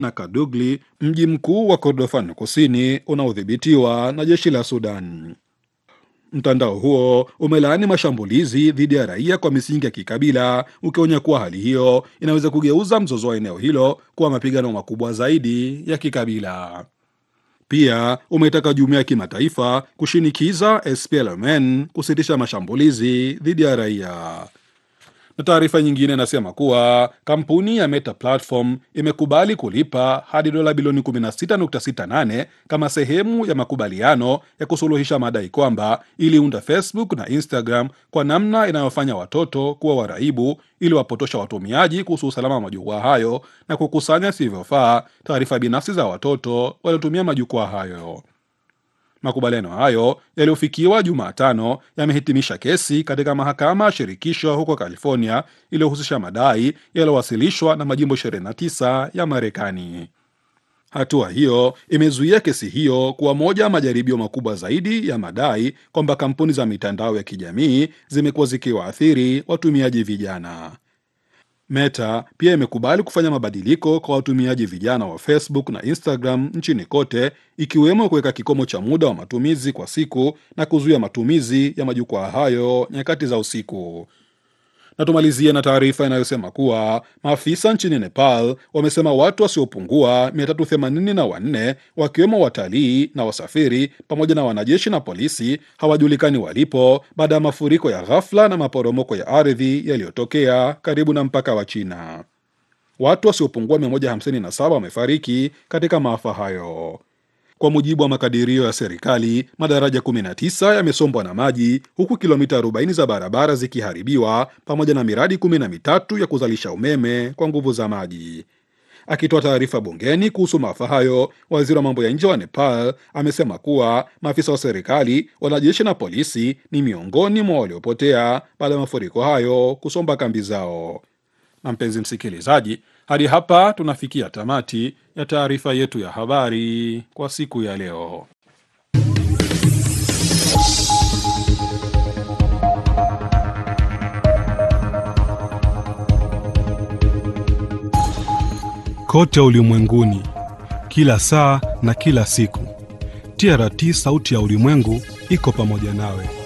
na Kadugli, mji mkuu wa Kordofan kusini unaodhibitiwa na jeshi la Sudan. Mtandao huo umelaani mashambulizi dhidi ya raia kwa misingi ya kikabila, ukionya kuwa hali hiyo inaweza kugeuza mzozo wa eneo hilo kuwa mapigano makubwa zaidi ya kikabila. Pia umetaka jumuiya ya kimataifa kushinikiza SPLMN kusitisha mashambulizi dhidi ya raia. Na taarifa nyingine inasema kuwa kampuni ya Meta Platform imekubali kulipa hadi dola bilioni 16.68 kama sehemu ya makubaliano ya kusuluhisha madai kwamba iliunda Facebook na Instagram kwa namna inayofanya watoto kuwa waraibu ili wapotosha watumiaji kuhusu usalama wa majukwaa hayo na kukusanya sivyofaa taarifa binafsi za watoto waliotumia majukwaa hayo. Makubaliano hayo yaliyofikiwa Jumatano yamehitimisha kesi katika mahakama ya shirikisho huko California iliyohusisha madai yaliyowasilishwa na majimbo 29 ya Marekani. Hatua hiyo imezuia kesi hiyo kuwa moja ya majaribio makubwa zaidi ya madai kwamba kampuni za mitandao ya kijamii zimekuwa zikiwaathiri watumiaji vijana. Meta pia imekubali kufanya mabadiliko kwa watumiaji vijana wa Facebook na Instagram nchini kote, ikiwemo kuweka kikomo cha muda wa matumizi kwa siku na kuzuia matumizi ya majukwaa hayo nyakati za usiku. Na tumalizie na taarifa inayosema kuwa maafisa nchini Nepal wamesema watu wasiopungua 384 wakiwemo watalii na wasafiri pamoja na wanajeshi na polisi hawajulikani walipo baada ya mafuriko ya ghafla na maporomoko ya ardhi yaliyotokea karibu na mpaka wa China. Watu wasiopungua 157 wamefariki katika maafa hayo. Kwa mujibu wa makadirio ya serikali, madaraja 19 yamesombwa na maji huku kilomita 40 za barabara zikiharibiwa pamoja na miradi 13 ya kuzalisha umeme kwa nguvu za maji. Akitoa taarifa bungeni kuhusu maafa hayo, waziri wa mambo ya nje wa Nepal amesema kuwa maafisa wa serikali, wanajeshi na polisi ni miongoni mwa waliopotea baada ya mafuriko hayo kusomba kambi zao. Na mpenzi msikilizaji, hadi hapa tunafikia tamati ya taarifa yetu ya habari kwa siku ya leo. Kote ulimwenguni, kila saa na kila siku, TRT sauti ya ulimwengu iko pamoja nawe.